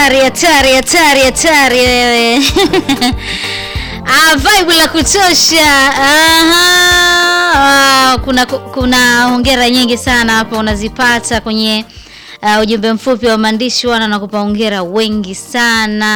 hatari hatari hatari hatari wewe ah, vibe la kutosha aha. Ah, kuna kuna hongera nyingi sana hapa unazipata kwenye uh, ujumbe mfupi wa maandishi wana nakupa hongera wengi sana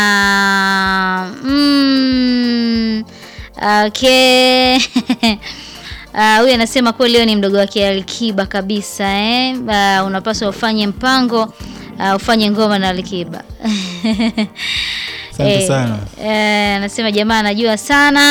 mm, okay Uh, huyu anasema kweli leo ni mdogo wake Alikiba kabisa eh? Uh, unapaswa ufanye mpango uh, ufanye ngoma na Alikiba. Asante sana. Eh, anasema jamaa anajua sana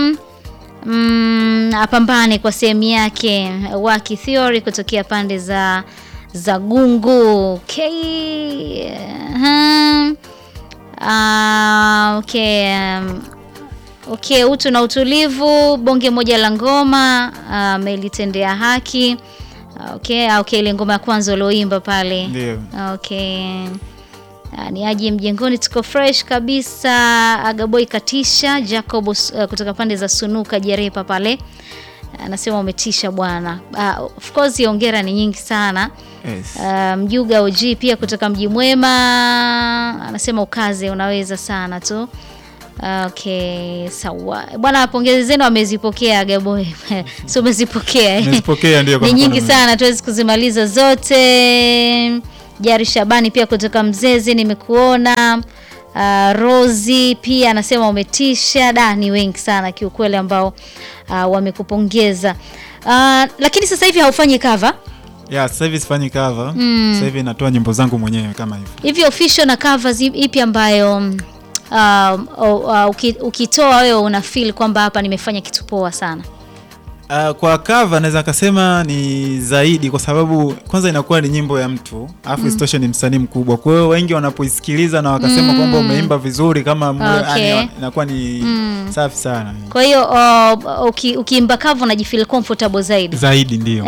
mm, apambane kwa sehemu yake. Waki Theory kutokea pande za za Gungu. Okay. Uh-huh. Uh, okay. Um, Okay, utu na utulivu, bonge moja la ngoma amelitendea haki. Okay, okay, ile ngoma ya kwanza ulioimba pale. Ndio. Okay. Ah, ni aje mjengoni, tuko fresh kabisa. Agaboy katisha Jacob uh, kutoka pande za Sunuka Jerepa pale anasema umetisha bwana. Uh, of course hongera ni nyingi sana. Yes. Uh, Mjuga OG pia kutoka Mji Mwema anasema ukaze, unaweza sana tu. Okay, sawa bwana, pongezi zenu amezipokea Gaboy. si umezipokea eh? Nimezipokea, ndio, kwa ni nyingi mkono sana, tuwezi kuzimaliza zote. Jari Shabani pia kutoka Mzezi nimekuona. Uh, Rozi pia anasema umetisha. Da, ni wengi sana kiukweli ambao uh, wamekupongeza. Uh, lakini sasa hivi haufanyi cover Yeah, sasa hivi sifanyi cover. Sasa hivi natoa nyimbo zangu mwenyewe kama hivyo. hivi official na covers ip- ipi ambayo um, uh, uh, uki- ukitoa wewe una feel kwamba hapa nimefanya kitu poa sana Uh, kwa cover naweza kasema ni zaidi kwa sababu kwanza inakuwa ni nyimbo ya mtu alafu isitoshe ni msanii mkubwa. Kwa hiyo wengi wanapoisikiliza na wakasema kwamba umeimba vizuri kama mwe- Okay. yani, inakuwa ni safi sana. kwa hiyo uh, uki- ukiimba cover unajifeel comfortable zaidi Zaidi ndio.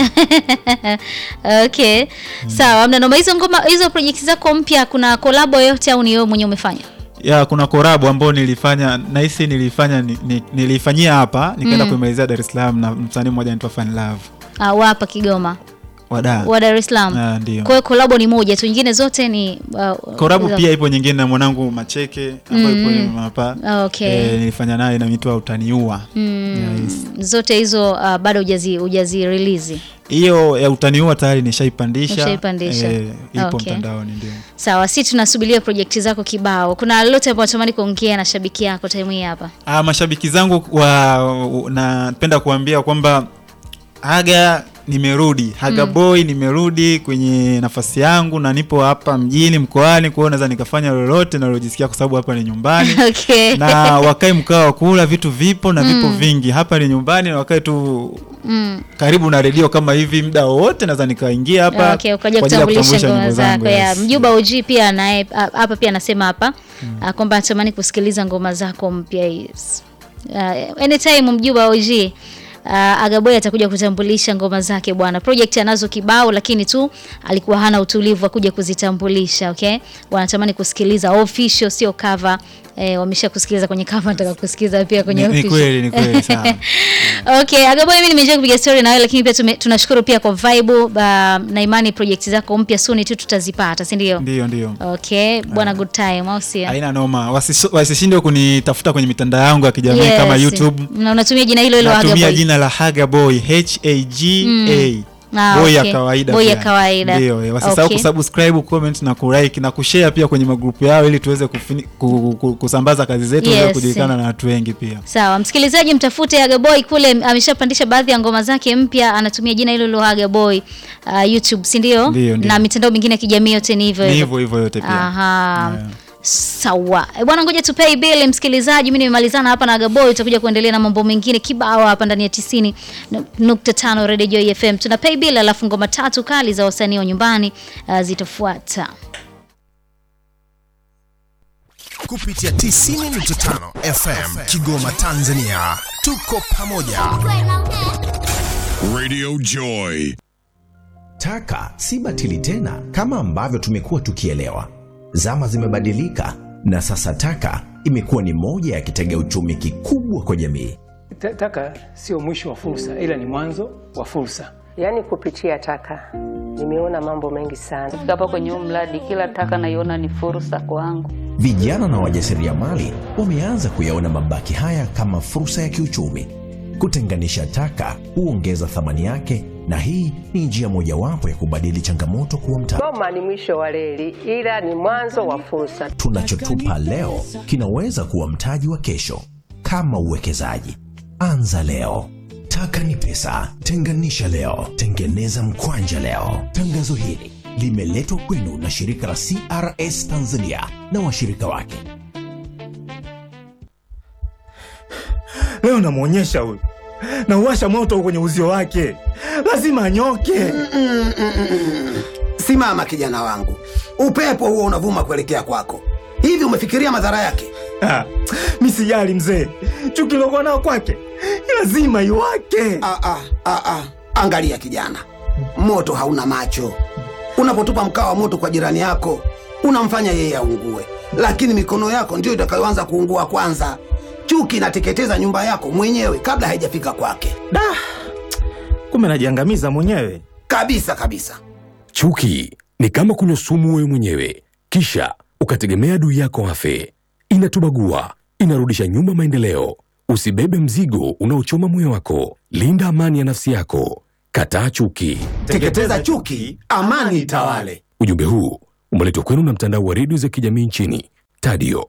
okay sawa mna noma hizo ngoma hizo project zako mpya kuna kolabo yoyote au ni wewe mwenyewe umefanya ya kuna korabu ambao nilifanya nahisi nilifanya ni, ni, nilifanyia hapa nikaenda kuimalizia Dar es Salaam na msanii mmoja anaitwa Fun Love. uh, wa hapa Kigoma Wada. wa Dar es Salaam Ah, ndio. kwa hiyo kolabo ni moja tu nyingine zote ni uh, Korabu za- pia ipo nyingine na mwanangu Macheke ambayo ipo hapa. Okay. Eh, nilifanya naye na inaitwa Utaniua. Yes. zote hizo uh, bado hujazi hujazi release Hiyo ya Utaniua tayari nishaipandisha. Ushaipandisha. Eh, ipo Okay. mtandaoni ndio. Sawa, si tunasubiria projekti zako kibao. Kuna lolote ambao natamani kuongea na shabiki yako time hii hapa? Ah, mashabiki zangu wa napenda kuambia kwamba Haga nimerudi, Haga Boy nimerudi kwenye nafasi yangu na nipo hapa mjini mkoani, kwa hiyo naweza nikafanya lolote nalojisikia kwa sababu hapa ni nyumbani. Okay. na wakae mkao wa kula, vitu vipo na vipo vingi. Hapa ni nyumbani na wakae tu karibu na redio kama hivi, muda wowote naweza nikaingia hapa Okay, ukaja kwa ajili ya kutambulisha ngoma nyimbo zako. Ya yes. Mjuba OG pia naye a- hapa pia anasema hapa ah, kwamba anatamani kusikiliza ngoma zako mpya yes. Uh, anytime Mjuba OG Uh, Agaboy atakuja kutambulisha ngoma zake bwana. Project anazo kibao lakini tu alikuwa hana utulivu wa kuja kuzitambulisha, okay? Wanatamani kusikiliza official sio cover. Eh, wamesha kusikiliza kwenye cover, nataka kusikiliza pia kwenye Ni, ni official. kweli ni kweli sawa. Okay, Agaboy mimi nimeenjoy kupiga story na wewe lakini pia tume, tunashukuru pia kwa vibe uh, na imani project zako mpya soon tu tutazipata, si ndio? Ndio ndio. Okay, bwana good time au sio? Haina noma. Wasiso- Wasishinde kunitafuta kwenye mitandao yangu ya kijamii Yes. kama YouTube. Na unatumia jina hilo hilo Natumia Agaboy. jina la Haga Boy H A G A. Ah, Boy ya okay. kawaida. Boy ya pia. kawaida. Ndio, eh, wasisahau Okay. kusubscribe, comment na kulike na kushare pia kwenye magrupu yao ili tuweze kufini, ku, ku, kusambaza kazi zetu Yes. yes. kujulikana na watu wengi pia. Sawa, msikilizaji mtafute Agaboy kule, ameshapandisha baadhi ya ngoma zake mpya, anatumia jina hilo hilo Agaboy uh, YouTube, si ndio? Ndio, ndio. Na mitandao mingine ya kijamii yote ni hivyo Ni hivyo. hivyo hivyo yote pia. Aha. Yeah. Sawa Eh, bwana, ngoja tu pay bill msikilizaji. Mimi nimemalizana hapa na Agaboy, utakuja kuendelea na mambo mengine kibao hapa ndani ya 90.5 Radio Joy FM. Tuna pay bill, alafu ngoma tatu kali za wasanii wa nyumbani uh, zitafuata. kupitia 90.5 FM Kigoma, Tanzania. Tuko pamoja. Radio Joy. Taka si batili tena kama ambavyo tumekuwa tukielewa. Zama zimebadilika na sasa taka imekuwa ni moja ya kitega uchumi kikubwa kwa jamii. Ta- Taka sio mwisho wa fursa, ila ni mwanzo wa fursa. Yaani kupitia taka nimeona mambo mengi sana. Kufika hapa kwenye huu mradi, kila taka naiona ni fursa kwangu. Vijana na wajasiriamali wameanza kuyaona mabaki haya kama fursa ya kiuchumi. Kutenganisha taka huongeza thamani yake, na hii ni njia mojawapo ya kubadili changamoto kuwa mtaji. Goma ni mwisho wa reli, ila ni mwanzo wa fursa. Tunachotupa leo kinaweza kuwa mtaji wa kesho. Kama uwekezaji, anza leo. Taka ni pesa, tenganisha leo, tengeneza mkwanja leo. Tangazo hili limeletwa kwenu na shirika la CRS Tanzania na washirika wake. Leo namwonyesha huyu, nauwasha moto kwenye uzio wake, lazima anyoke. Simama kijana wangu, upepo huo unavuma kuelekea kwako. Hivi umefikiria madhara yake? Ah, mi sijali mzee, chuki lokuwa nao kwake lazima iwake. Ah, ah, ah, ah. Angalia kijana, moto hauna macho. Unapotupa mkaa wa moto kwa jirani yako, unamfanya yeye aungue, lakini mikono yako ndiyo itakayoanza kuungua kwanza. Chuki inateketeza nyumba yako mwenyewe kabla haijafika kwake, Da, kumbe najiangamiza mwenyewe. kabisa kabisa. Chuki ni kama kunywa sumu wewe mwenyewe, kisha ukategemea adui yako afe. Inatubagua, inarudisha nyuma maendeleo. Usibebe mzigo unaochoma moyo wako. Linda amani ya nafsi yako. Kataa chuki. Teketeza chuki, amani itawale. Ujumbe huu umeletwa kwenu na mtandao wa redio za kijamii nchini Tadio.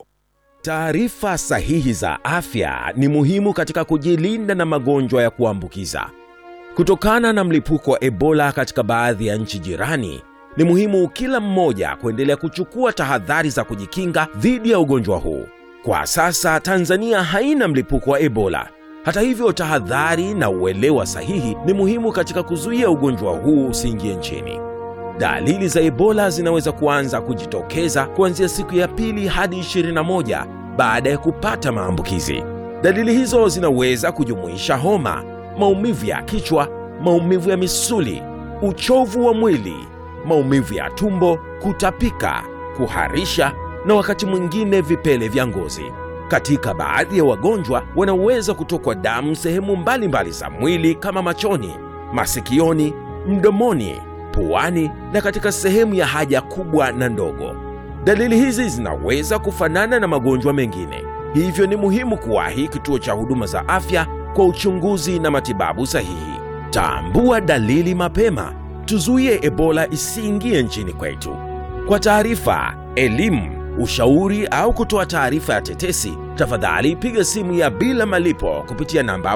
Taarifa sahihi za afya ni muhimu katika kujilinda na magonjwa ya kuambukiza. Kutokana na mlipuko wa Ebola katika baadhi ya nchi jirani, ni muhimu kila mmoja kuendelea kuchukua tahadhari za kujikinga dhidi ya ugonjwa huu. Kwa sasa Tanzania haina mlipuko wa Ebola. Hata hivyo, tahadhari na uelewa sahihi ni muhimu katika kuzuia ugonjwa huu usiingie nchini. Dalili za Ebola zinaweza kuanza kujitokeza kuanzia siku ya pili hadi 21 baada ya kupata maambukizi. Dalili hizo zinaweza kujumuisha homa, maumivu ya kichwa, maumivu ya misuli, uchovu wa mwili, maumivu ya tumbo, kutapika, kuharisha na wakati mwingine vipele vya ngozi. Katika baadhi ya wagonjwa wanaweza kutokwa damu sehemu mbalimbali za mwili kama machoni, masikioni, mdomoni, puani na katika sehemu ya haja kubwa na ndogo. Dalili hizi zinaweza kufanana na magonjwa mengine, hivyo ni muhimu kuwahi kituo cha huduma za afya kwa uchunguzi na matibabu sahihi. Tambua dalili mapema, tuzuie Ebola isiingie nchini kwetu. Kwa taarifa, elimu, ushauri au kutoa taarifa ya tetesi, tafadhali piga simu ya bila malipo kupitia namba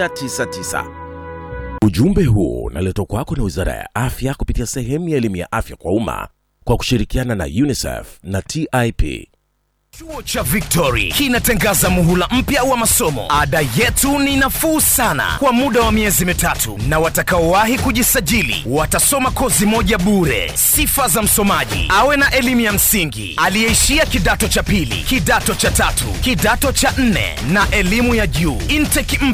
199. Ujumbe huu unaletwa kwako na Wizara ya Afya kupitia sehemu ya elimu ya afya kwa umma kwa kushirikiana na UNICEF na TIP. Chuo cha Victory kinatangaza muhula mpya wa masomo. Ada yetu ni nafuu sana kwa muda wa miezi mitatu, na watakaowahi kujisajili watasoma kozi moja bure. Sifa za msomaji: awe na elimu ya msingi, aliyeishia kidato cha pili, kidato cha tatu, kidato cha nne na elimu ya juu. Intake